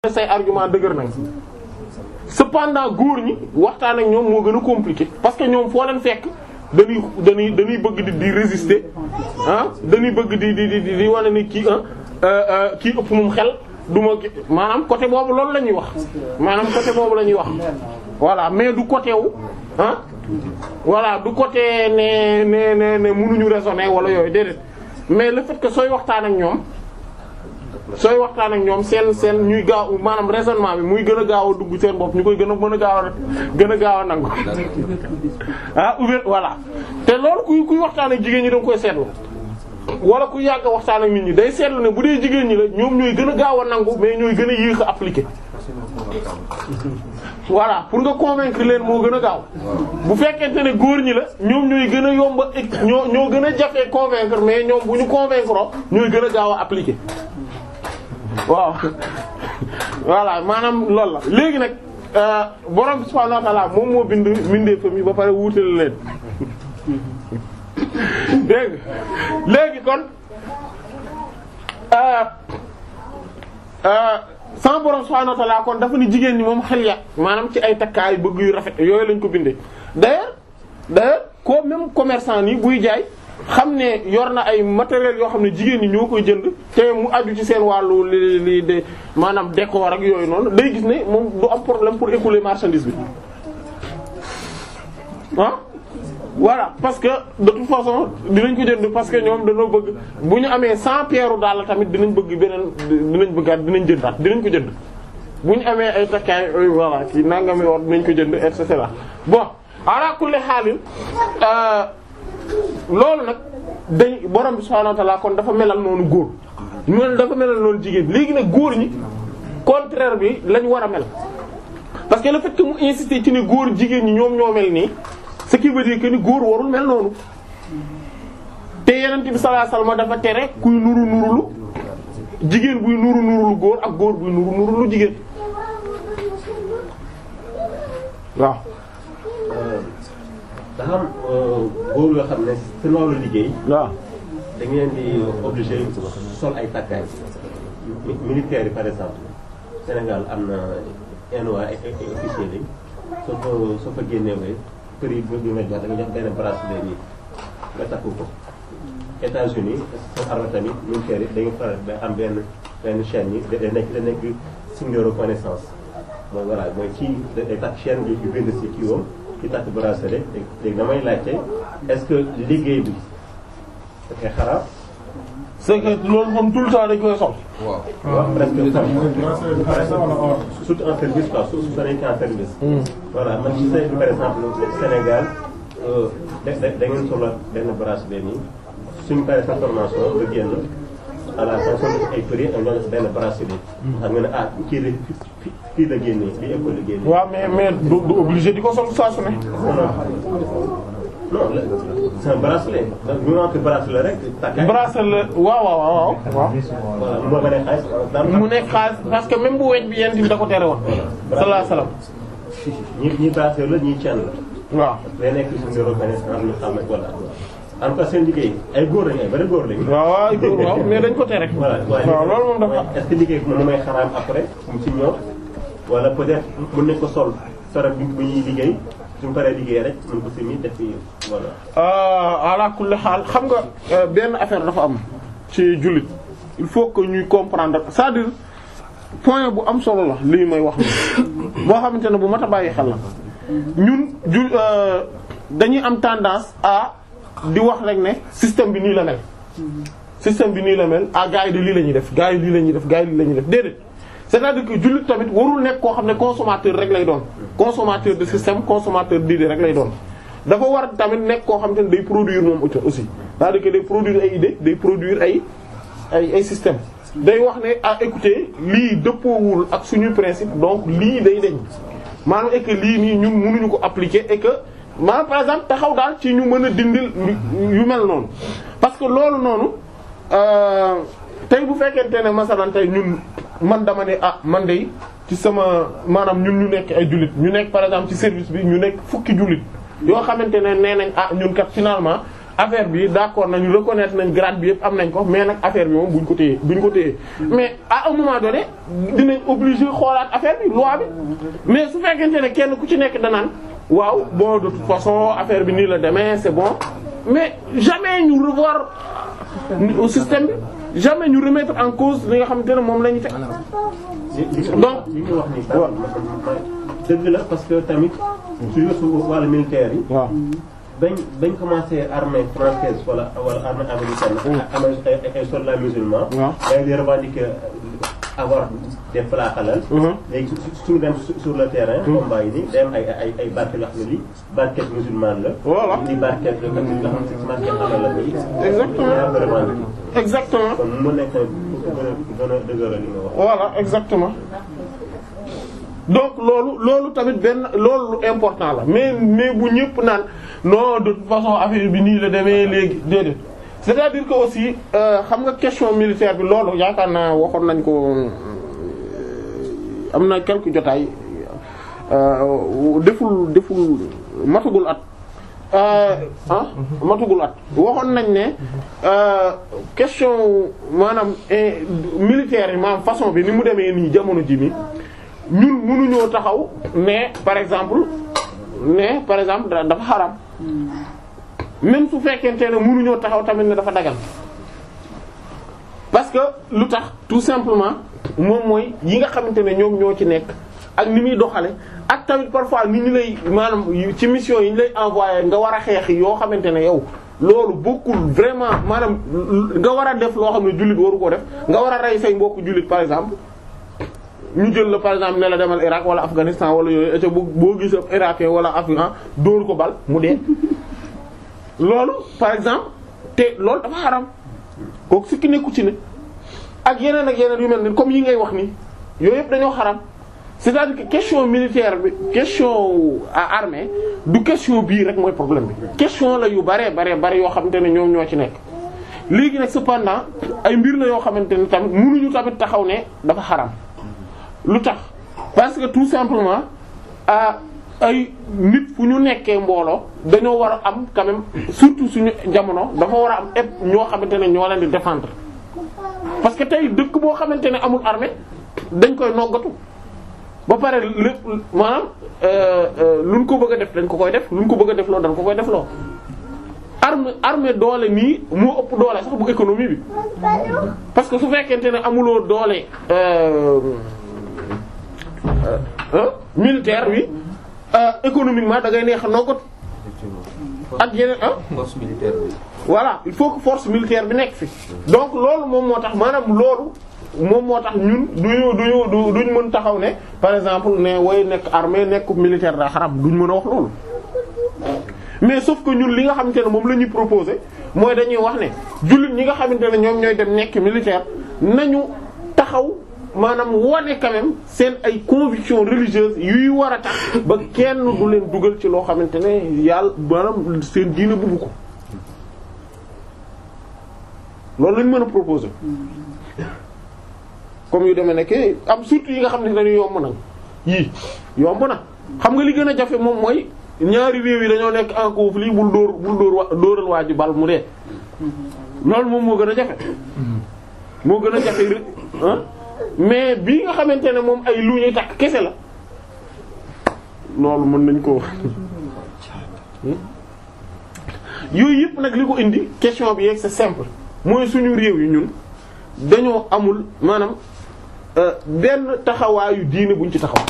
say argument dëgër nañ cependant góor ñi waxtaan ak ñoom moo gën a compliqué parce que ñoom foo leen fekk dañuy dañuy dañuy bëgg di di résister ah dañuy bëgg di di di di wane ni kii ah kii ëpp moom xel du ma maanaam côté boobu loolu la ñuy wax maanaam côté boobu la ñuy wax voilà mais du côté wu ah voilà du côté ne ne ne ne mënuñu raisonner wala yooyu déedéet mais le fait que sooy waxtaan ak ñoom sooy waxtaan ak ñoom seen seen ñuy gaaw maanaam raisonnement bi muy gën a gaaw a dugg seen bopp ñu koy gën a mën a gaaw a gën a gaaw a nangu ah ouvert voilà te loolu kuy kuy waxtaan ak jigéen ñi danga koy seetlu wala ku yàgg waxtaan ak nit ñi day seetlu ne bu dee jigéen ñi la ñoom ñooy gën a gaaw a nangu mais ñooy gën a yéex a appliquer voilà pour nga convaincre leen moo gën a gaaw bu fekkente ne góor ñi la ñoom ñooy gën a yomba ñoo ñoo gën a jafee convaincre mais ñoom bu ñu convaincre ñooy gën a gaaw a appliquer waaw voilà maanaam loolu la léegi nag borom subhaanahu wa ta'aala moom moo bind bindee fa mi ba pare wuutale leen dégg léegi kon sama borom subhaanahu wa ta'aala kon dafa ni jigéen ñi moom xel ya maanaam ci ay takkaay bëgg yu rafet yooyu lañ ko bindee d'ailleurs d'ailleurs ko même commerçant nii buy jaay xam ne yor na ay matériel yoo xam ne jigéen ñi ñoo koy jënd te mu aju ci seen wàllu li li de maanaam décor ak yooyu noonu day gis ne moom du am problème pour écouler marchandise bi ah voilà parce que de toute façon dinañ ko jënd parce que ñoom dañoo bëgg bu ñu amee cent pierres daal tamit dinañ bëgg beneen dinañ bëggaat dinañ jëndaat dinañ ko jënd bu ñu amee ay takkaay voilà kii nangami or dinañ ko jënd et cetera bon ala kulli xaalin loolu nag dañ borom bi subhaanahu wa ta'ala kon dafa melal noonu góor mel dafa melal noonu jigéen léegi nag góor ñi contraire bi lañ war a mel parce que le fait que mu insister ci ni góor jigéen ñi ñoom ñoo mel nii ce qui veut dire que ni góor warul mel noonu te yenent bi sallallahu alayhi wasallam dafa tere kuy nuru nurulu jigéen buy nuru nurulu góor ak góor buy nuru nurulu jigéen waaw dafa am góor yoo xam ne seen wàllu liggéey. waaw da ngeen di obligé sol ay takkaay militaire yi par exemple Sénégal am na NOA ay ay officier lañ soo ko soo ko génnewee prix bi nga jox da nga jox benn bracelet nii nga takku ko. États-Unis seen arme tamit militaire yi dañuy faral da am benn benn chaîne yi da nekk da nekk signe de reconnaissance mooy voilà mooy kii day takk chaîne bi yu bind si kii woom ci takk bracelet léegi damay laajte est-ce que liggéey bi dafay xaraam. c'est que loolu moom tout le temps dañ koy sol. waaw. waaw presque surtout en service quoi surtout soo nekkee en service. voilà man ci say par exemple Sénégal da da da ngeen soxla benn bracelet nii suñu paree sa formation nga génn à la fin soo ay prix ak ñoo def benn bracelet. xam nga ne ah kii la fii fii la génnee fii école la génnee. waaw mais mais du du obligé di ko sol saa su ne. non non c'est un bracelet bu ma waxee bracelet rek. takkaay bracelet waaw waaw waaw waaw. voilà mu ma ne xaalis daan mu nekk xaalis parce que même bu weñ bi yent bi da ko tere woon. sallallahu alayhi wasallam. ñii ñii bracelet la ñii chaîne la. waaw. day nekk suñu reconnaissance ñu xam ne voilà. en tout cas seen liggéey ay góor lañu ay bari góor lañu. waaw waaw góor waaw mais dañ ko tere. voilà waaw loolu moom dafa. est-ce que liggéey bi moom may xaraam après mu ci ñoom wala peut-être mën nañ ko sol sarab bi bu ñuy liggéey suñu paree liggéey rek mën ko si mi def fi voilà. ala kulli xaal xam nga benn affaire dafa am ci jullit il faut que ñuy comprendre c'est-à-dire point bu am solo la lii may wax ni boo xamante ne bu mat a bàyyi xel la ñun ju dañuy am tendance à di wax rek ne système bi nii la mel système bi nii la mel ah gars yi de lii la ñuy def gars yi lii la ñuy def gars yi lii la ñuy def déedéet c'est-à-dire que jullit tamit warul nekk koo xam ne consommateur rek lay doon consommateur de système consommateur d'idée rek lay doon dafa war tamit nekk koo xam te ne day produire moom aussi c'est-à-dire que day produire ay idée day produire ay ay ay système day wax ne ah écoutez lii dëppoowul ak suñu principe donc lii day deñ maanaam et que lii nii ñun mënuñu ko appliquer et que maanaam par exemple taxaw daal ci ñu mën a dindil yu mel noonu parce que loolu noonu tey bu fekkente ne masalan tey ñun man dama ne ah man de ci sama maanaam ñun ñu nekk ay jullit ñu nekk par exemple ci service bi ñu nekk fukki jullit yoo xamante ne nee nañ ah ñun kat finalement affaire bi d'accord nañu reconnaître nañ grade bi yëpp am nañ ko mais nag affaire bi moom buñ ko téye buñ ko téye mais à un moment donné dinañ obligé xoolaat affaire bi loi bi mais su fekkente ne kenn ku ci nekk danaan waaw bon de toute façon affaire bi nii la demee c'est bon mais jamais ñu revoir au système bi jamais ñu remettre en cause li nga xamante ne moom la ñu teg donc li ñu wax nii sax dëgg la parce que tamit su yësu wàllu militaire yi waaw bañ bañ commencé armée française wala wala armée américaine amee ay soldats musulmans waaw dañ di revendiquer avoir des plats halal léegi suñu dem sur le terrain combat yi ni day am ay ay ay barke yoo xam ne lii barquette musulmane la Voilà. di barquette yoo xam ne nga xam ne barquette halal la nii Exactement. yaa ko revendiquer exactement kon mu nekk gën a gën a dëgëral li nga wax voilà exactement donc loolu loolu tamit benn loolu lu important la mais mais bu ñëpp naan non de toute façon affaire bi nii la demee léegi déedéet c'est-à-dire que aussi euh, xam nga question militaire bi loolu yaakaar naa waxoon nañ ko euh, am na quelques jotaay euh, deful deful matagul at ah matagul at waxoon nañ ne euh, question maanaam eh, militaire yi maanaam façon bi ni mu demee nii jamono ji nii ñun mënuñoo taxaw ne par exemple ne par exemple da- dafa xaram même su fekkente ne mënuñoo taxaw tamit ne dafa dagal parce que lu tax tout simplement moom mooy yi nga xamante ne ñoom ñoo ci nekk ak ni muy doxale ak tamit parfois ni ñu lay maanaam ci mission yi ñu lay envoyé nga war a xeex yoo xamante ne yow loolu bokkul vraiment maanaam nga war a def loo xam ne jullit waru koo def nga war a rey say mbokk jullit par exemple ñu jël la par exemple ne la demal Irak wala Afghanistan wala yooyu et boo boo gis ab irakien wala afghan dóor ko bal mu dee loolu par exemple te loolu dafa xaram kooku sikki nekku ci ne ak yeneen ak yeneen yu mel ni comme yi ngay wax ni yooyu yëpp dañoo xaram c'est-à-dire que question militaire bi question à armée du question bii rek mooy problème bi question la yu bare bare bare yoo xamante ne ñoom ñoo ci nekk léegi nag cependant ay mbir la yoo xamante ne tamit mënuñu tamit taxaw ne dafa xaram lu tax parce que tout simplement ah ay nit fu ñu nekkee mbooloo dañoo war a am quand même surtout suñu jamono dafa war a am ëpp ñoo xamante ne ñoo leen di défendre parce que tey dëkk boo xamante ne amul armée dañ koy noggatu ba pare lépp maanaam luñ ko bëgg a def dañ ko koy def luñ ko bëgg a def loo dañ ko koy def loo armée armée doole nii moo ëpp doole sax bu économie bi parce que su fekkente ne amuloo doole euh, euh, militaire bi euh, économiquement da ngay neex a noggatu ak yeneen ah force militaire bi. voilà il faut que force militaire bi nekk fi donc loolu moom moo tax maanaam loolu moom moo tax ñun duñu duñu du duñ mën taxaw ne par exemple ne way nekk armée nekk militaire daa xaram duñ mën a wax loolu mais sauf que ñun li nga xamante ne moom la ñuy proposer mooy dañuy wax ne jullit ñi nga xamante ne ñoom ñooy dem nekk militaire nañu taxaw maanaam wane quand même seen ay convictions religieuses yuy war a tax ba kenn du leen dugal ci loo xamante ne yàlla maanaam seen diine bugg ko loolu lañ mën a proposer comme yu demee nekk am surtout yi nga xam ne dañu yomb nag yii yomb na xam nga li gën a jafe moom mooy ñaari réew yi dañoo nekk en conflit bul dóor bul dóor wa dóoral waa ji bal mu dee loolu moom moo gën a jafe moo gën a jafe rek ah mais bii nga xamante ne moom ay lu ñuy takk kese la loolu mën nañ ko yooyu yëpp nag li ko indi question bi yeeg c'est simple mooy suñu réew yi ñun dañoo amul maanaam euh, benn taxawaayu diine buñ ci taxaw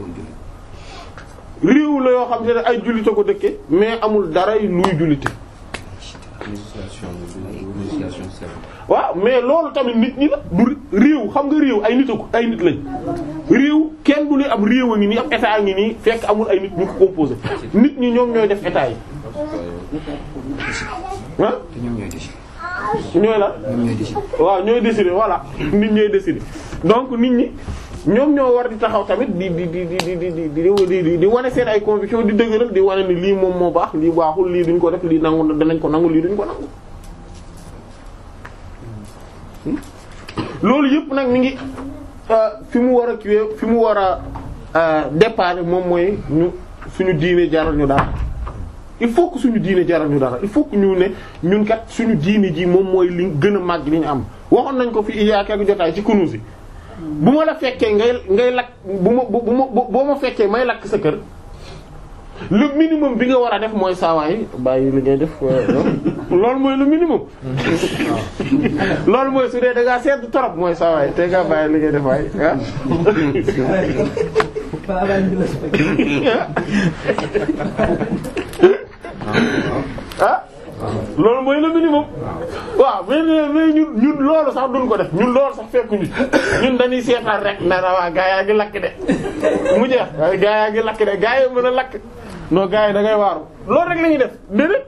réew la yoo xam te ne ay jullite ko dëkke mais amul dara luy jullite législation bi législation serbe. waaw mais loolu tamit nit ñi la du réew xam nga réew ay nit a ko ay nit lañ réew kenn du ne ab réew a ngi nii ab état a ngi nii fekk amul ay nit ñu ko composé nit ñi ñoom ñooy def état yi ah te ñoom ñooy décider. ñooy la ñoom ñooy décider. waaw ñooy décider voilà nit ñooy décider donc nit ñi ñoom ñoo war di taxaw tamit di di di di di di di di di wane seen ay conviction di dëgëral di wane ni lii moom moo baax lii baaxul lii duñ ko def lii nangu danañ ko nangu lii duñ ko nangu. loolu yëpp nag mi ngi fi mu war a kiiwee fi mu war a départ moom mooy ñu suñu diine jaral ñu daal il faut que suñu diine jaral ñu dara il faut que ñu ne ñun kat suñu diine ji moom mooy li gën a màgg li ñu am waxoon nañ ko fi il y a quelques jotaay ci Kunûz yi bu ma la fekkee ngay ngay lakk bu ma bu ma boo ma fekkee may lakk sa kër le minimum bi nga war a def mooy saawaay bàyyi li ngay def loolu mooy le minimum loolu mooy su dee da ngaa sedd trop mooy saawaay te nga bàyyi li ngay def waay ah loolu mooy le minimum waaw mais mais ñun ñun loolu sax duñ ko def ñun loolu sax fekkuñu ñun dañuy seetaan rek na waa gaa yaa ngi lakk de mu jeex waaye gaa yaa ngi lakk de gaa yi mën a lakk non gaa yi da ngay waaru loolu rek la ñuy def déedéet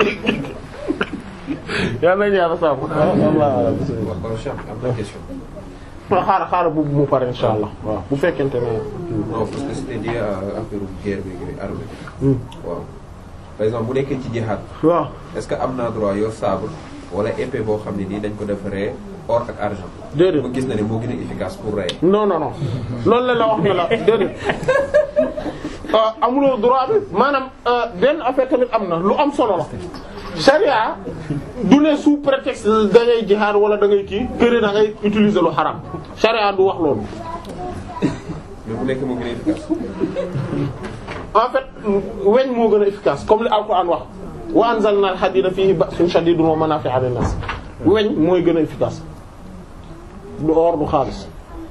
yal nañu yàlla sàmm waaw kon Cheikh am na question. xaaral xaaral bu mu pare insha allah waaw bu fekkente ne non parce que c'était lié à affaire guerre bi yooyu armée waaw par exemple bu nekkee ci jihaad waaw est-ce que am naa droit yor sabre wala épée boo xam ne nii dañ ko defaree or ak argent. déedéet ma gis na ne moo gën a efficace pour rey. non non non loolu la la wax ne la déedéet amuloo droit bi maanaam benn affaire tamit am na lu am solo la charia du ne sous prétexte da ngay jihaad wala da ngay kii kër da ngay utiliser lu xaram charia du wax loolu mais bu nekkee moo gën a efficace. en fait weñ moo gën a efficace comme li alquran wax wa anzalna al-hadida fihi ba'sun shadidun wa manafi'u lin-nas weñ mooy gën a efficace du or du xaalis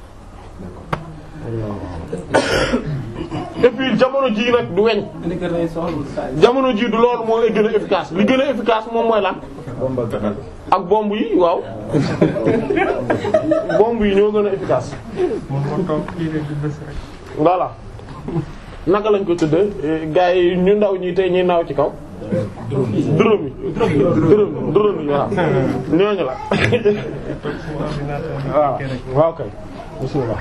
et puis jamono ji nag du weñ jamono ji du loolu moo gën a efficace li gën a efficace moom mooy lan ak bomb yi waaw bomb yi ñoo gën a efficace voilà naka lañ ko tuddee gars yi ñu ndaw ñi tey ñuy naaw ci kaw dërëm yi dërëm dërëm yi waaw ñooñu la waaw waaw kay bismillah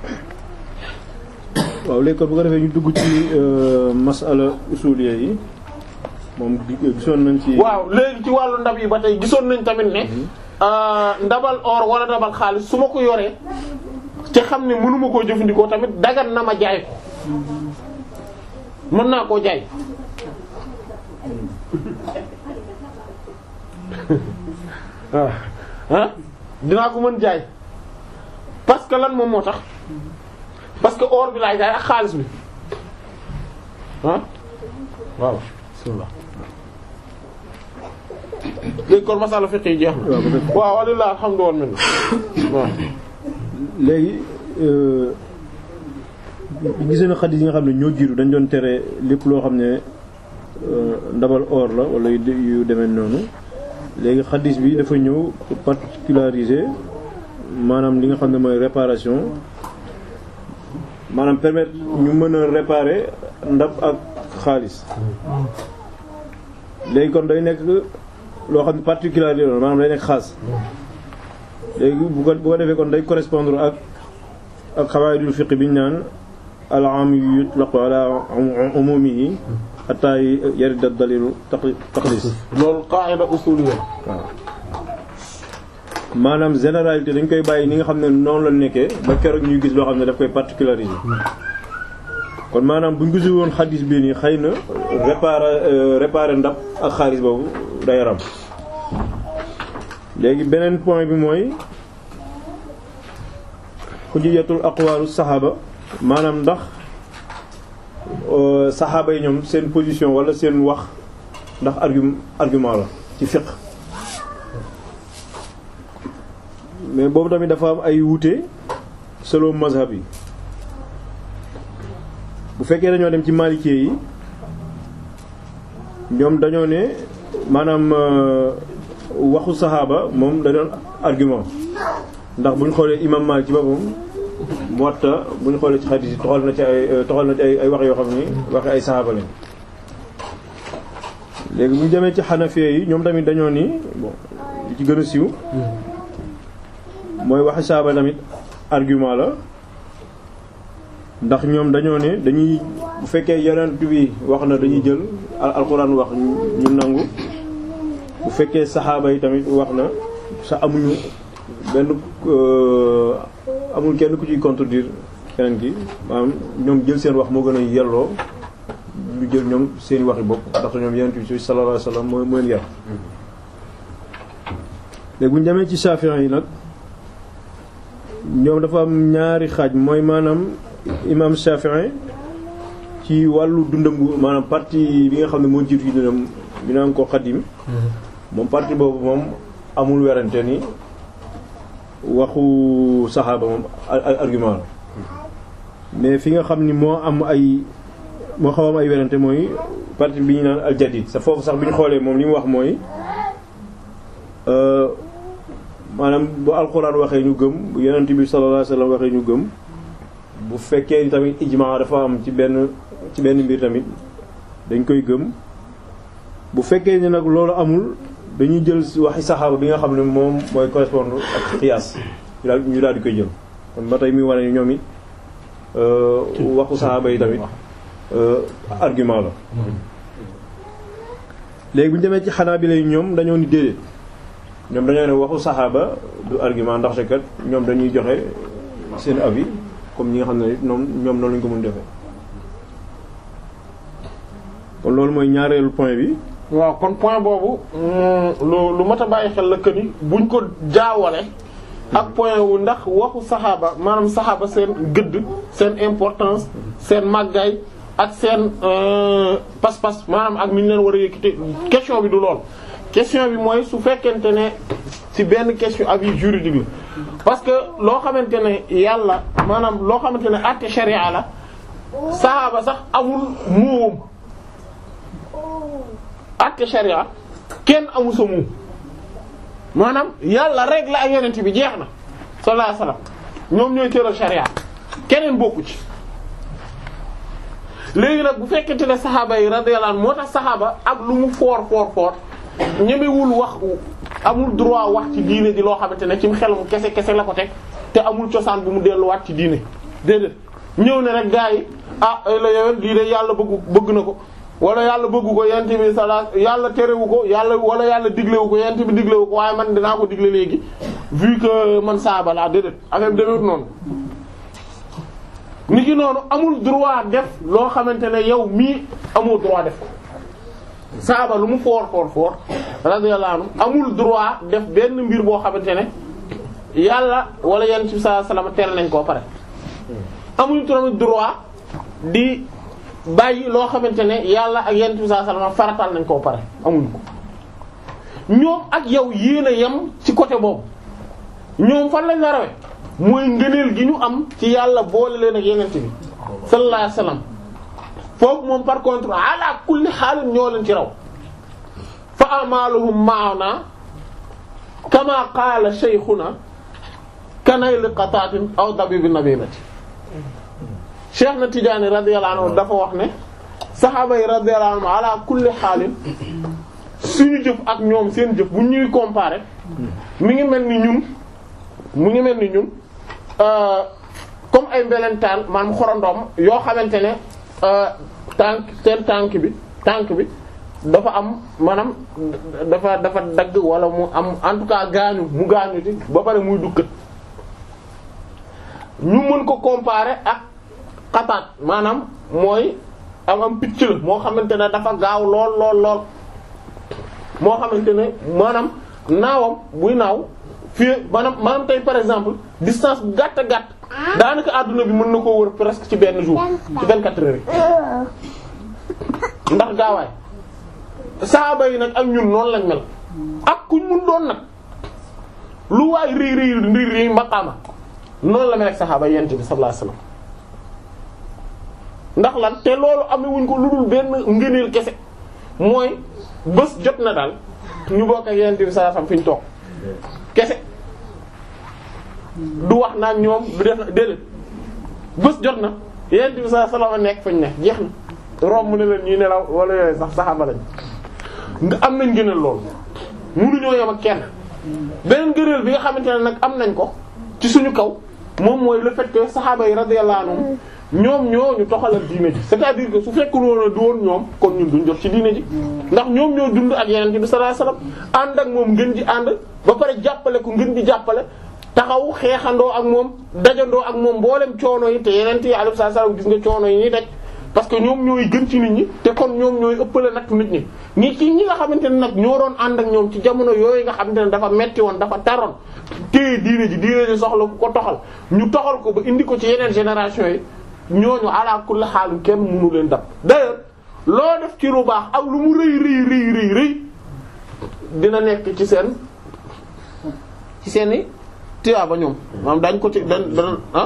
waaw léegi kon bu ko defee ñu dugg ci masala usuliyya yi moom gisoon nañ ci. waaw léegi ci wàllu ndab yi ba tey gisoon nañ tamit ne ndabal or wala ndabal xaalis su ma ko yoree te xam ne mënuma koo jëfandikoo tamit dagan na ma jaay ko mën naa koo jaay ah ah dinaa ko mën jaay parce que lan moom moo tax parce que or bi laay jaay ak xaalis bi ah waaw bismillah léegi kon masala fiqh yi jeex na waaw walilah alhamdu wal minna waaw léegi gis na xadis yi nga xam ne ñoo jiitu dañ doon tere lépp loo xam ne ndabal or la wala yu demee noonu léegi xadis bi dafa ñëw particulariser maanaam li nga xam ne mooy réparation maanaam permettre ñu mën a réparer ndab ak xaalis léegi kon day nekk loo xam ne particularité la maanaam day nekk xaas léegi bu ko bu ko defee kon day correspondre ak ak xawaayidul fiqh bi ñu naan al-aam yutlaqu ala umumihi hatta yarida dalilu taqlis loolu qaida usuliyya waaw maanaam généralité dañ koy bàyyi ni nga xam ne noonu la nekkee ba keroog ñuy gis loo xam ne daf koy particulariser kon maanaam bu ñu gisul woon xadis bii nii xëy na réparer réparer ndab ak xaalis boobu day ram léegi beneen point bi mooy xujiyatul aqwalu saxaaba maanaam ndax saxaaba yi ñoom seen position wala seen wax ndax argument argument la ci fiqh mais boobu tamit dafa am ay wuute selon mazhab yi bu fekkee dañoo dem ci maalikee yi ñoom dañoo ne maanaam waxu saxaaba moom da doon argument ndax bu ñu xoolee imam Maalik ci boppam Muwatta bu ñu xoolee ci xadiis yi toxal na ci ay toxal na ci ay ay wax yoo xam ni waxi ay saxaaba lañ léegi bu ñu demee ci xanafee yi ñoom tamit dañoo ni bon li ci gën a siiw mooy waxi saxaaba tamit argument la ndax ñoom dañoo ne dañuy bu fekkee yonent bi wax na dañuy jël alxuraan wax ñu nangu bu fekkee saxaaba yi tamit wax na sa amuñu benn amul kenn ku ciy contredire keneen ki maanaam ñoom jël seen wax moo gën a yelloo lu jël ñoom seen waxi bopp ndax ñoom yonent bi sallallahu alayhi wasallam moo moo leen yar léegi bu ñu demee ci Shafi'i yi nag ñoom dafa am ñaari xaaj mooy maanaam imam Shafi'i ci wàllu dundam gu maanaam parti bi nga xam ne moo jiitu ci dundam bi naan ko xadim moom parti boobu moom amul werante ni waxu saxaaba moom argument la mais fi nga xam ni moo am ay moo xaw am ay werante mooy parti bi ñu naan al jadid sa foofu sax bi ñu xoolee moom li mu wax mooy maanaam bu alxuraan waxee ñu gëm bu yonent bi sallallahu alayhi wasallam waxee ñu gëm bu fekkee ni tamit ijmaa dafa am ci benn ci benn mbir tamit dañ koy gëm bu fekkee ni nag loolu amul dañuy jël waxi saxaaba bi nga xam ne moom mooy correspondre ak xiyaas ñu daal ñu daal di koy jël kon ba tey muy wane ni ñoom it waxu saxaaba yi tamit argument la léegi bu ñu demee ci xanaa bi lay ñoom dañoo ni déedéet ñoom dañoo ne waxu saxaaba du argument ndax te kat ñoom dañuy joxe seen avis comme ñi nga xam ne ñoom ñoom noonu lañu ko mën defee kon loolu mooy ñaareelu point bi waaw kon point boobu lu lu mat a bàyyi xel la que ni buñ ko jaawale ak point wu ndax waxu saxaaba maanaam saxaaba seen gëdd seen importance seen màggaay ak seen pas-pas maanaam ak ni ñu leen war a yëkkati question bi du lool. question bi mooy su fekkente ne ci benn question avis juridique la parce que loo xamante ne yàlla maanaam loo xamante ne àtte sharia la saxaaba sax amul moom àtte sharia kenn amul sa moom maanaam yàlla rek la ak yonent bi jeex na sallallahu alayhi wasallam ñoom ñooy tëral sharia keneen bokku ci léegi nag bu fekkente ne saxaaba yi radiyallahu anhu moo tax saxaaba ak lu mu foor foor foor ñemewul wax amul droit wax ci diine ji loo xamante ne ci xelam kese kese la ko teg te amul cosaan bu mu delluwaat ci diine déedéet ñëw ne rek gaa yi ah ay la yowén lii de yàlla bëggu bëgg na ko wala yàlla bëggu ko yent bi sala yàlla terewu ko yàlla wala yàlla diglewu ko yent bi diglewu ko waaye man dinaa ko digle léegi vu que man saaba laa déedéet affaire bi demewut noonu ni ki noonu amul droit def loo xamante ne yow mii amoo droit def ko saaba lu mu foor foor foor radiyallahu anhu amul droit def benn mbir boo xamante ne yàlla wala yenn ci saa salaama tere nañ koo pare amuñu tamit droit di bàyyi loo xamante ne yàlla ak yenn ci saa salaama faratal nañ koo pare amuñu ko ñoom ak yow yéen a yem ci côté boobu ñoom fan lañ la rawe mooy ngëneel gi ñu am ci yàlla boole leen ak yeneen bi sallallahu alayhi wasallam foofu moom par contre ala kulli xaalin ñoo leen ci raw fa amaluhum ma'ana kama qaala shaykhuna kanayli qatatin aw dabibi nabibati cheikh na Tidiane radiyallahu anhu dafa wax ne saxaaba yi radiyallahu anhu ala kulli xaalin suñu jëf ak ñoom seen jëf bu ñuy comparer mi ngi mel ni ñun mu ngi mel ni ñun comme ay mbelentaan maanaam xorondoom yoo xamante ne tànk seen tànk bi tànk bi dafa am maanaam dafa dafa dagg wala mu am en tout cas gaañu mu gaañu ci ba pare muy dukkat ñu mën ko comparer ak xataat maanaam mooy am am picc la moo xamante ne dafa gaaw lool lool lool moo xamante ne maanaam naawam buy naaw fii maanaam maanaam tey par exemple distance bu gàtt gàtt daanaka àdduna bi mën na koo wër presque ci benn jour ci 24 heures yi ndax gaawaay saaba yi nag ak ñun noonu lañ mel ak kuñ mun doon nag lu waay rii rii rii rii maqaama noonu la mel ak saxaaba yent bi sallallahu alayhi wasallam ndax lan te loolu amewuñ ko lu dul benn ngëneel kese mooy bés jot na daal ñu bokk ak yent bi sallallahu alayhi wasallam fi ñu toog kese du wax naa ñoom du def na déedéet bés jot na yent bi sallallahu alayhi wasallam nekk fañ ne jeex na romb ne leen ñuy nelaw wala yooyu sax saxaaba lañ nga am nañ gënal loolu mënuñoo yem ak kenn beneen gënal bi nga xamante ne nag am nañ ko ci suñu kaw moom mooy le fait que saxaaba yi radiyallahu anhum ñoom ñoo ñu toxalal diine ji c'est-à-dire que su fekkul woon du woon ñoom kon ñun duñ jot ci diine ji ndax ñoom ñoo dund ak yeneen bi sallallahu alayhi wasallam ànd ak moom ngën ji ànd ba pare jàppale ko ngën ji jàppale taxaw xeexandoo ak moom dajandoo ak moom mboolem coono yi te yeneen yi alayhi salaam gis nga coono yi ñuy daj parce que ñoom ñooy gën ci nit ñi te kon ñoom ñooy ëppale nag nit ñi ñi ci ñi nga xamante ne nag ñoo doon ànd ak ñoom ci jamono yooyu nga xamante ne dafa metti woon dafa taroon téye diine ji diine ji soxla ku ko toxal ñu toxal ko ba indi ko ci yeneen génération yi ñooñu ala kulli xaalu kenn mënu leen dab d'ailleurs loo def ci lu baax ak lu mu rëy rëy rëy rëy rëy dina nekk ci seen ci seeni tiyaaba ñoom maanaam dañ ko ci dañ dana ah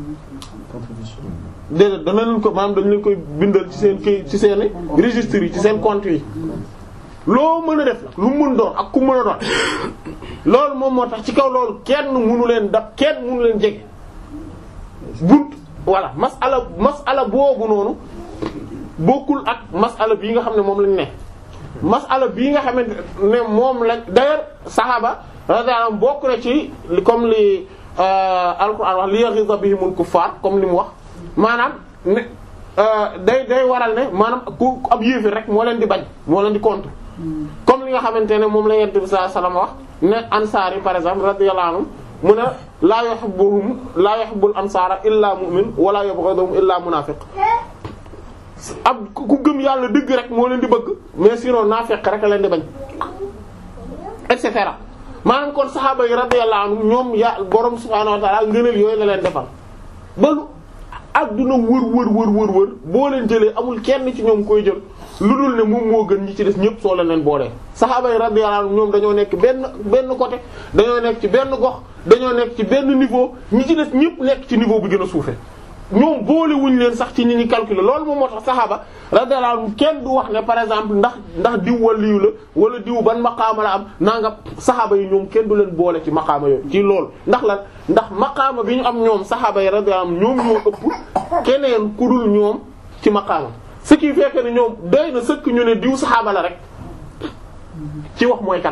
déedéet dana leen ko maanaam dañ leen koy bindal ci seen kii ci seeni registres yi ci seen compte yi loo mën a def la lu mën doon ak ku mën a doon loolu moom moo tax ci kaw loolu kenn mënu leen dab kenn mënu leen jege bunt voilà masala masala boobu noonu bokkul ak masala bii nga xam ne moom lañ ne masala bii nga xamante ne moom lañ d'ailleurs saxaaba radiyallahu anhum bokk na ci comme li alquran wax li yaghiza bihimul kuffar comme li mu wax maanaam ne day day waral ne maanaam ku ab yéefir rek moo leen di bañ moo leen di contre comme li nga xamante ne moom la yent bi sallallahu alayhi wasallam wax ne ansaar yi par exemple radiyallahu anhum mu ne laa yuhibbuhum laa yuhibbul ansaara illaa mu'min wala yubghiduhum illaa munaafiq ab ku gëm yàlla dëgg rek moo leen di bëgg mais sinon naafiq rek a leen di bañ et cetera maanaam kon saxaaba yi radiyallahu anhum ñoom ya borom subhaanahu wa ta'ala ngëneel yooyu la leen defal ba lu adduna wër wër wër wër wër boo leen jëlee amul kenn ci ñoom koy jël lu dul ne moom moo gën ñi ci des ñëpp soo leen leen boolee saxaaba yi radiyallahu anhum ñoom dañoo nekk benn benn côté dañoo nekk ci benn gox dañoo nekk ci benn niveau ñi ci des ñëpp nekk ci niveau bu gën a suufe ñoom boole wuñ leen sax ci ñi ñi calculer loolu moom moo tax saxaaba radiyallahu anhum kenn du wax ne par exemple ndax ndax diw waliyu la wala diw ban maqaama la am naa nga saxaaba yi ñoom kenn du leen boole ci maqaama yooyu ci loolu ndax lan ndax maqaama bi ñu am ñoom saxaaba yi radiyallahu anhum ñoom ñoo ëpp keneen ku dul ñoom ci maqaama ce qui fait que ne ñoom doy na sëkk ñu ne diw saxaaba la rek ci wax mooy kan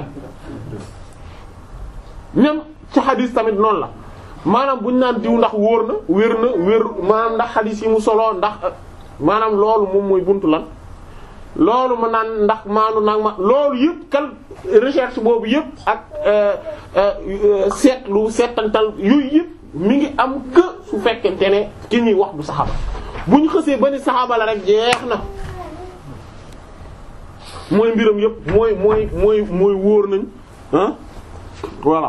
même ci xadis tamit noonu la maanaam bu ñu naan diw ndax wóor na wér na wér maanaam ndax xadis yi mu solo ndax maanaam loolu moom mooy buntu lan loolu ma naan ndax maanu nag ma loolu yëpp kal recherche boobu yëpp ak seetlu seetantal yooyu yëpp mi ngi am que su fekkente ne ki ñuy wax du saxaaba bu ñu xësee ba ni saxaaba la rek jeex na mooy mbiram yëpp mooy mooy mooy mooy wóor nañ ah voilà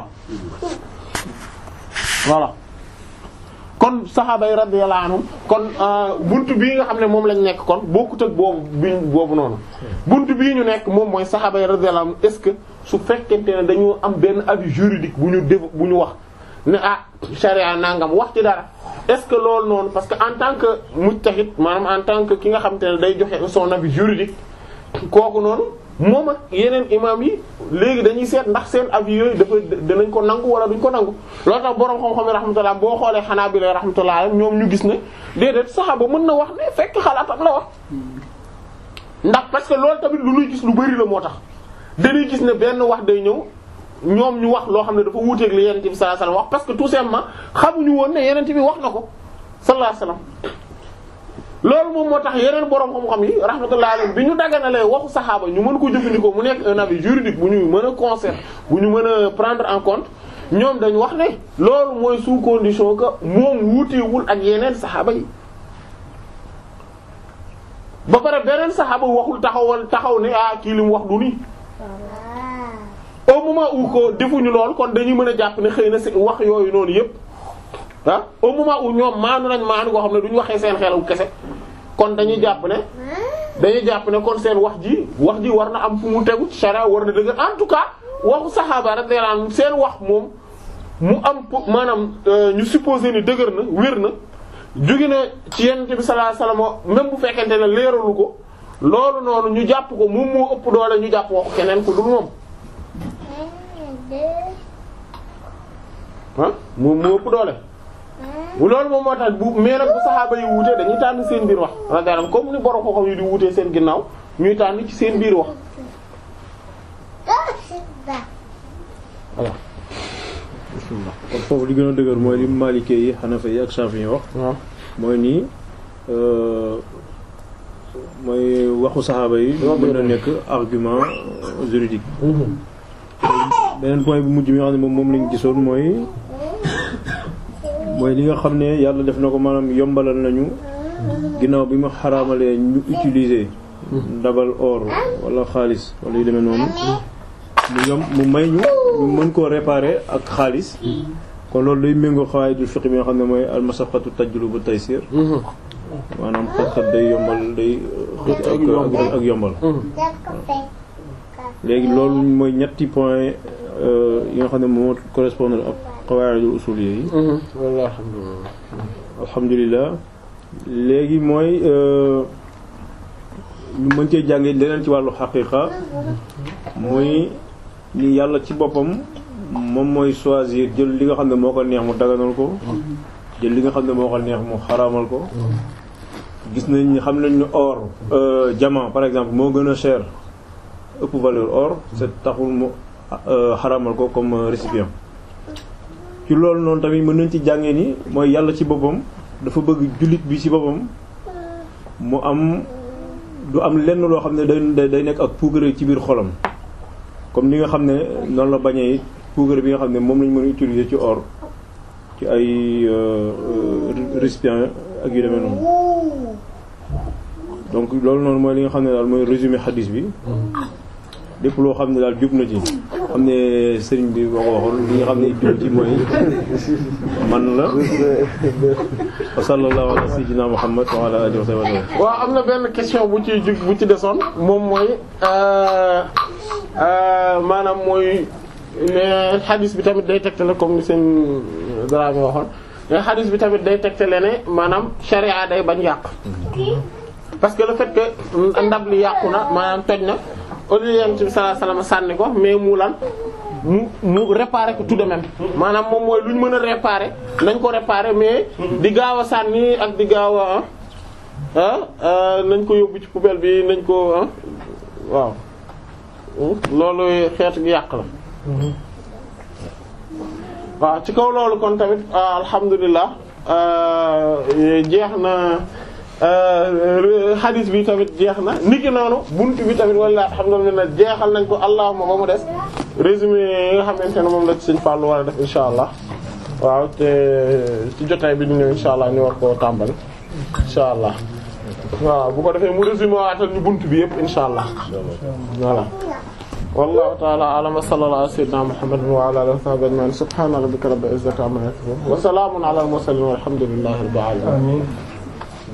voilà kon saxaaba yi radiyallahu anhum kon buntu bii nga xam ne moom lañ nekk kon bokkut ak boobu bi boobu noonu buntu bii ñu nekk moom mooy saxaaba yi radiyallahu anhum est-ce que su fekkente ne dañoo am benn avis juridique bu ñu def bu ñu wax ne ah charia nangam wax ci dara est-ce que loolu noonu parce que en tant que mujtahid maanaam en tant que ki nga xamante ne day joxe son avis juridique kooku noonu moom ak yeneen imam yi léegi dañuy seet ndax seen avis yooyu dafa dinañ ko nangu wala duñ ko nangu loolu tax boroom xam-xam yi rahmatullah boo xoolee xanaa bi lay rahmatullah ñoom ñu gis ne déedéet saxaaba mën na wax ne fekk xalaatam la wax ndax parce que loolu tamit lu ñuy gis lu bari la moo tax dañuy gis ne benn wax day ñëw ñoom ñu wax loo xam ne dafa wuuteeg li yenente bi sallallahu alayhi wasallam wax parce que tout simplement xamuñu woon ne yenente bi wax na ko sallallahu alayhi wasallam loolu moom moo tax yeneen borom xam-xam yi rahmatullahi alayhi bi ñu daganalee waxu saxaaba ñu mën ko jëfandikoo mu nekk un avis juridique bu ñu mën a conserver bu ñu mën a prendre en compte ñoom dañu wax ne loolu mooy sous condition que moom wuutewul ak yeneen saxaaba yi. ba pare beneen saxaaba waxul taxawal taxaw ne ah kii li mu wax du nii au moment où ko defuñu lool kon dañuy mën a jàpp ne xëy na si wax yooyu noonu yépp ah au moment où ñoom maanu nañ maanu koo xam ne duñu waxee seen xelu kese kon dañuy jàpp ne dañuy jàpp ne kon seen wax ji wax ji war na am fu mu tegu ci sharia war na dëgg en tout cas waxu saxaaba radiyallahu anhum seen wax moom mu am maanaam ñu supposé ni dëgër na wér na jóge na ci yonent bi sallallahu alayhi wasallam même bu fekkente ne leeralu ko loolu noonu ñu jàpp ko moom moo ëpp doole ñu jàpp waxu keneen ku dul moom ah moom moo ëpp doole loolu moom moo tax bu mais nag bu saxaaba yi wuute dañuy tànn seen biir wax radiyallahu comme ni borom xam-xam yi di wuutee seen ginnaaw ñuy tànn ci seen biir wax voilà. kon foofu li gën a dëgër mooy li Maalikee yi Hanafi yi ak Shafi'i yi wax. waaw mooy nii mooy waxu saxaaba yi. mën na nekk argument juridique. beneen point bu mujj mi nga xam ne moom moom lañ gisoon mooy mooy li nga xam ne yàlla def na ko maanaam yombalal nañu ginnaaw bi mu xaraamalee ñu utiliser ndabal or wala xaalis wala yu demee noonu mu yom mu may ñu ñu mën koo réparer ak xaalis kon loolu day méngoo xawaayidul fiqh bi nga xam ne mooy almasaqatu tajlubu taysir maanaam xat-xat day yombal day xëcc ak ak ak yombal léegi loolu mooy ñetti point yi nga xam ne moo correspondre ak qawaidul usuliyya yi walla alhamdulillah alhamdulilah léegi mooy ñu mën cee jànge leneen ci wàllu xaqiqa muy ni yàlla ci boppam moom mooy choisir jël li nga xam ne moo ko neex mu daganal ko jël li nga xam ne moo ko neex mu xaraamal ko gis nañ ni xam nañ ni or diamant par exemple moo gën a cher ëpp valeur or c'est taxul mu xaraamal ko comme récipient ci loolu noonu tamit mën nañ ci jàngee ni mooy yàlla ci boppam dafa bëgg jullit bi ci boppam mu am du am lenn loo xam ne day day nekk ak puugare ci biir xolam comme ni nga xam ne noonu la bañee puugare bi nga xam ne moom lañ mën a utiliser ci or ci ay récipient ak yu demee noonu donc loolu noonu mooy li nga xam ne daal mooy résumé xadis bi lépp loo xam ne daal jub na ci xam ne sëriñ bi boo ko waxoon li nga xam ne jub ci mooy man la wa sallallahu ala sayyidina muhammad wa ala alihi wa sahbihi waaw am na benn question bu ci jug bu ci desoon moom mooy maanaam mooy mais xadis bi tamit day tegtale comme ni seen Dramé waxoon mais xadis bi tamit day tegtale ne maanaam sharia day bañ yàq parce que le fait que ndab li yàqu na maanaam toj na au lieu yonent bi sallallahu alayhi wasallam sànni ko mais mu lan mu mu réparer ko tout de même maanaam moom mooy lu ñu mën a réparer nañ ko réparer mais di gaaw a sànni ak di gaaw a ah nañ ko yóbbu ci poubelle bi nañ ko ah waaw loolu xeetu gi yàq la waaw ci kaw loolu kon tamit alhamdulilah jeex na hadith bi tamit jeex na niki noonu buntu bi tamit walla alhamdulilah jeexal nañ ko allahuma ba mu des résumé yi nga xamante ne moom la ci Sëriñ Fallou war a def insha allah waaw te ci jotaay bi di ñëw insha allah ñu war koo tàmbali insha allah waaw bu ko defee mu résumé waatal ñu buntu bi yëpp insha allah voilà wallahu ta'ala a'lam wa sallallahu ala sayyidina muhammadin wa ala alihi wa sahbihi ajma'in subhana rabbika rabbil izzati amma yasifun wa salamun ala al mursalin walhamdulillahi rabbil alamin